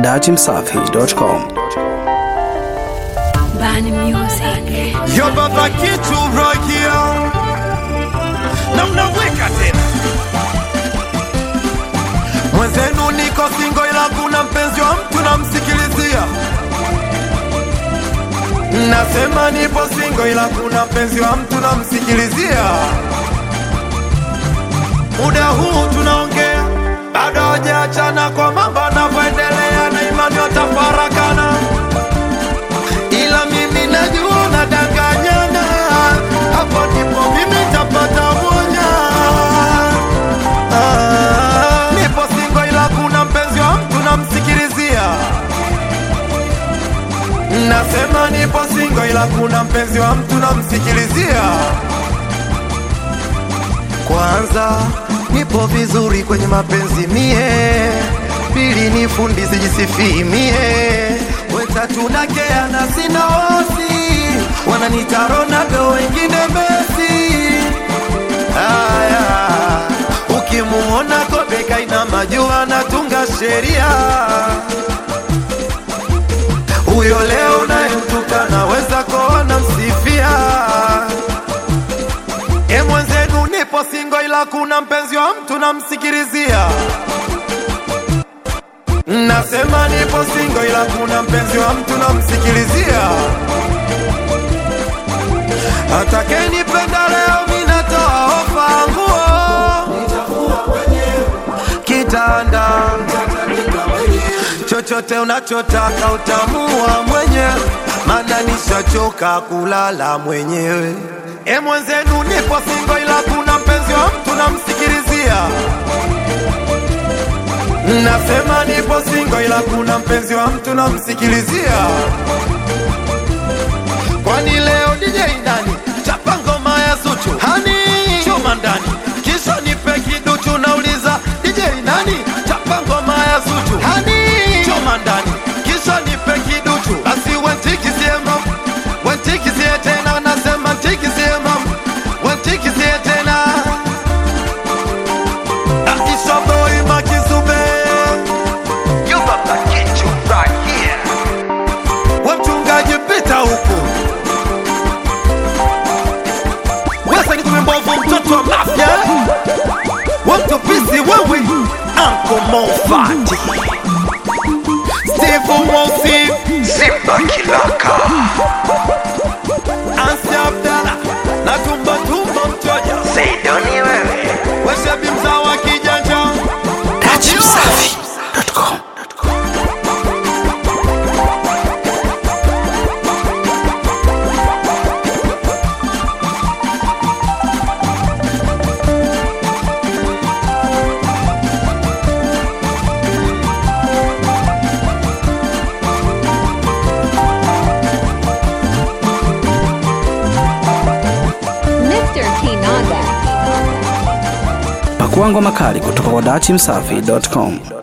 datimsafi.com. Bani Music. Yo baba kitu rokia na mnaweka tena mwenzenu, niko singo, ila kuna mpenzi wa mtu namsikilizia. Nasema nipo singo, ila kuna mpenzi wa mtu namsikilizia. Muda huu tunaongea, bado hajaachana kwa mambo anavyoendelea, na imani watafarakana ila mimi najua nadanganyana, hapo ndipo mimi tapata moja. Ah, nipo singo ila kuna mpenzi wa mtu namsikilizia. Nasema nipo singo ila kuna mpenzi wa mtu namsikilizia. Kwanza nipo vizuri kwenye mapenzi mie, pili ni fundi sijisifii mie, wetatu nakea na sina wasi, wananita Ronaldo wengine Messi. Haya, ukimuona kobe kaina majua natunga sheria, huyo leo unayemtuka naweza koona msifia E mwenzenu nipo singo ila kuna mpenzi wa mtu namsikilizia. Nasema nipo singo ila kuna mpenzi wa mtu namsikilizia. Atakenipenda leo minatoa ofa nguo kitanda chochote unachotaka utamua mwenyewe, maana nishachoka kulala mwenyewe. E mwenzenu nipo singo ila kuna mpenzi wa mtu namsikilizia. Nasema nipo singo ila kuna mpenzi wa mtu namsikilizia. Kwani leo DJ nani chapa ngoma ya Zuchu hani chuma ndani kisha nipe kiduchu nauliza DJ nani chapa ngoma ya Zuchu hani chuma ndani kisha nipe kiduchu basi wentikizie mam wentikizie tena nasema ntikizie mam wentikizie tena Aisha boy makizube You got the kitu right here. we mchungaji pita huku wesa ni kumembovu mtoto wa mafya wamtupisi wewe anko mofati steve mosi Simba Kilaka. ansi abdala na tumbatumba mchoja Seidoni wewe. weshebi mzaa wa kijanja datimsafi.com. Mr. Kinanda. Pakua ngoma kali kutoka kwa datimsafi.com.